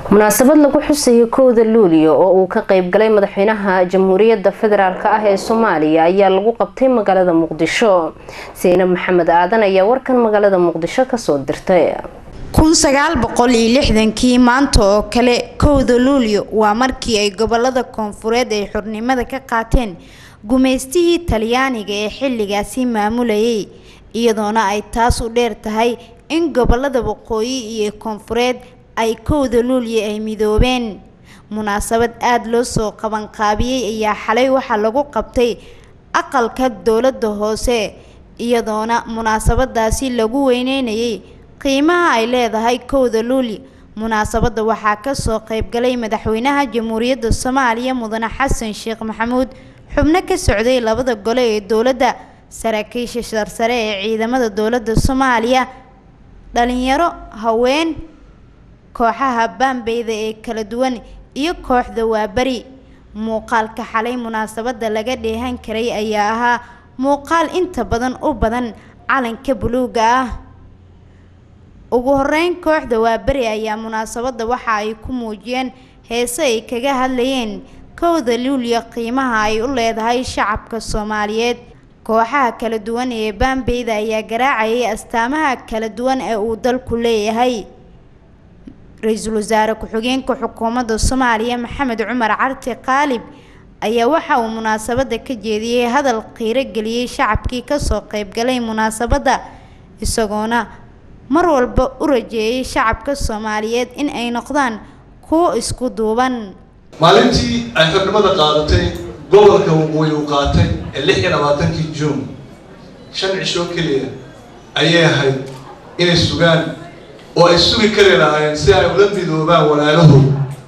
munaasabad lagu xusayay kowda luuliyo oo uu ka qeybgalay madaxweynaha jamhuuriyadda federaalk ah ee soomaaliya ayaa lagu qabtay magaalada muqdisho saynab maxamed aadan ayaa warkan magaalada muqdisho kasoo dirtay kun sagaal boqol iyo lixdankii maanta oo kale kowda luulyo waa markii ay gobolada koonfureed ay xornimada ka qaateen gumaystihii talyaaniga ee xilligaasi maamulayay iyadoona ay taas u dheer tahay in gobolada waqooyi iyo koonfureed ay kowda luulyo ay midoobeen munaasabad aada loo soo qabanqaabiyey ayaa xalay waxaa lagu qabtay aqalka dowladda hoose iyadoona munaasabadaasi lagu weyneynayay qiimaha ay leedahay kowda luulyo munaasabadda waxaa kasoo qeybgalay madaxweynaha jamhuuriyadda soomaaliya mudane xasan sheekh maxamuud xubno ka socday labada gole ee dowladda saraakiisha sarsare ee ciidamada dowladda soomaaliya dhalinyaro haween kooxaha baambeyda ee kala duwan iyo kooxda waaberi muuqaalka xalay munaasabadda laga dheehan karay ayaa ahaa muuqaal inta badan u badan calanka buluuga ah ugu horeyn kooxda waaberi ayaa munaasabadda waxa ay ku muujiyeen heese ay kaga hadlayeen kowda luulyo qiimaha ay u leedahay shacabka soomaaliyeed kooxaha kala duwan ee baambeyda ayaa garaacayay astaamaha kala duwan ee uu dalku leeyahay ra-iisul wasaare ku-xigeenka xukuumadda soomaaliya maxamed cumar carti qaalib ayaa waxa uu munaasabadda ka jeediyey hadal qiiro geliyey shacabkii kasoo qeybgalay munaasabadda isagoona mar walba u rajeeyay shacabka soomaaliyeed in ay noqdaan kuwo isku duuban maalintii ay xornimada qaadatay gobolka waqooyi uu qaatay ee lix iyo labaatankii juun shan cisho keliya ayay ahayd inay sugaan oo ay sugi kari lahaayeen si ay ula midoobaan walaalahood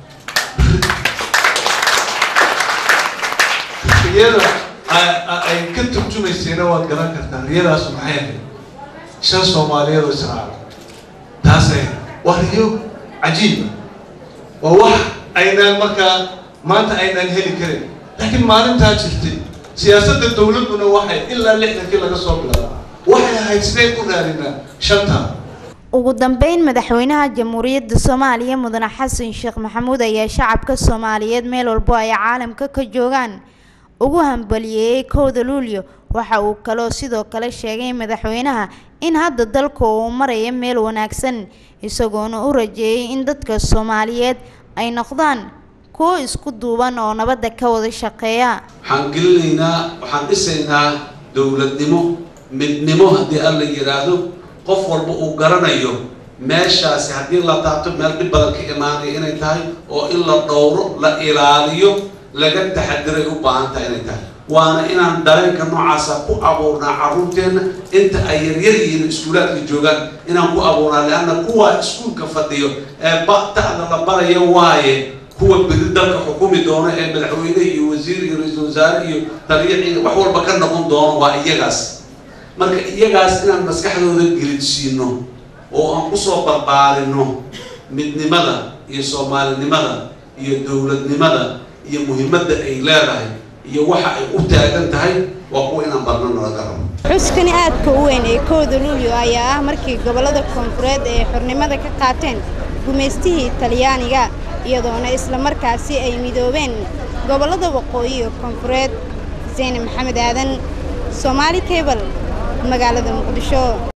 riyada ay ka turjumaysayna waad garan kartaa riyadaas maxay ahayd shan soomaaliyeed oo israaca taasay waa riyo cajiiba waa wax aynaan markaa maanta aynaan heli karin laakiin maalintaa jirtay siyaasadda dowladduna waxay ilaa lixdankii laga soo bilaaba waxay ahayd sideen u raadinaa shantaa ugu dambeyn madaxweynaha jamhuuriyadda soomaaliya mudane xasan sheekh maxamuud ayaa shacabka soomaaliyeed meel walbo ay caalamka ka joogaan ugu hambaliyeeyey kowda luulyo waxa uu kaloo sidoo kale sheegay madaxweynaha in hadda dalku uu maraya meel wanaagsan isagoona u rajeeyay in dadka soomaaliyeed ay noqdaan kuwo isku duuban oo nabadda ka wada shaqeeya waxaan gelinaynaa waxaan dhisaynaa dowladnimo midnimo haddii alla yidhaahdo qof walba uu garanayo meeshaasi haddii la taabto meel dhib badan ka imaanaya inay tahay oo in la dhowro la ilaaliyo laga taxadiray u baahan tahay inay tahay waana inaan dareenka noocaasa ku abuurnaa carruurteenna inta ay yaryar yihiin iskuulaadka joogaan inaan ku abuurnaa leanna kuwa iskuulka fadhiyo ee ba'tada la baraya waaye kuwa beri dalka xukumi doono ee madaxweyne iyo wasiir iyo ra-iisul wasaare iyo taliya ciidan wax walba ka noqon doono waa iyagaas marka iyagaas inaan maskaxdooda gelidsiino oo aan kusoo barbaarino midnimada iyo soomaalinimada iyo dowladnimada iyo muhiimadda ay leedahay iyo waxa ay u taagan tahay waa kuwa inaan barno nalaga rabo xuskani aadka u weyn ee kowda luulyo ayaa ah markii gobollada koonfureed ay xornimada ka qaateen gumaystihii talyaaniga iyadoona isla markaasi ay midoobeen gobollada waqooyi iyo koonfureed xuseen maxamed aadan soomaali cable magaalada muqdisho